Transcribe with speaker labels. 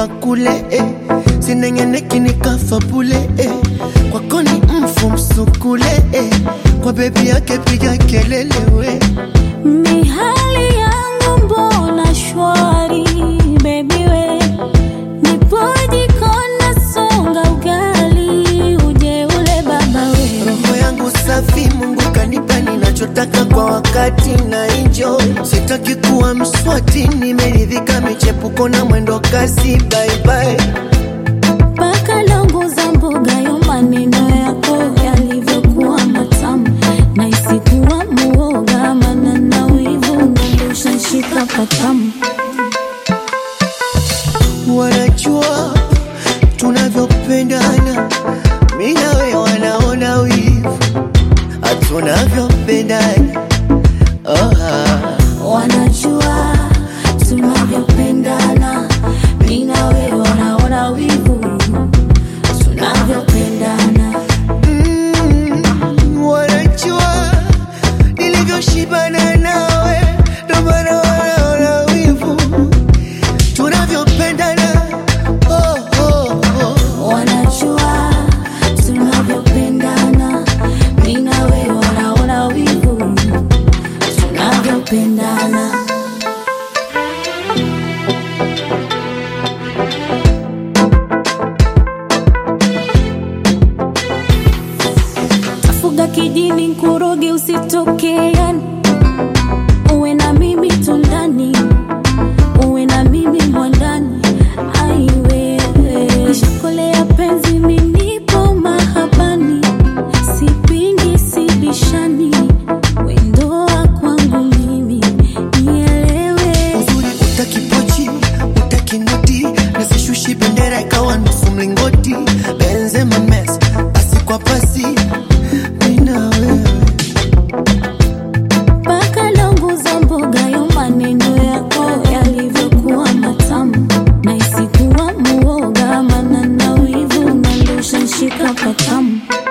Speaker 1: pa kule eh. sinengeneki nikafa bule eh. kwako ni mfu msukule eh. kwa bebi yake piga kelele we
Speaker 2: Mihali yangu mbona shwari baby we nipoje kona songa ugali uje ule baba we
Speaker 1: roho yangu safi mungu kanipa ninachotaka kwa wakati na enjoy sitaki kuwa mswati nimeridhika michepuko na mwendo kasi baibai
Speaker 2: mpaka longo za mboga yo maneno yako yalivyokuwa matamu na isikuwa muoga mana na wivu nandosha nshika patamu
Speaker 1: wanajua tunavyopendana mi nawe wanaona wivu hatunavyopendana oh, ah.
Speaker 2: wanajua tunavyopendana mi na wewe wanaona wivu tunavyopendana
Speaker 1: Mm, wanajua nilivyoshibana nawe ndo maana wanaona wivu tunavyopendana oh, oh, oh.
Speaker 2: wanajua tunavyopendana mi na wewe wanaona wivu tunavyopendana tafuga kijini nkuroge usitokeani uwe na mimi tundani uwe na mimi mwandani aiwewe shakolea penzi minipo mahabani sipingi sibishani wendoa kwangu mimi nielewe
Speaker 1: uzuri utakipochi utakinoti nasishushi bendera ikawa nusu mlingoti benzema mes pasi kwa pasi mina wewe
Speaker 2: mpaka longo za mboga yo maneno yako yalivyokuwa matamu na isikuwa muoga mana na wivu nandosha nshika patamu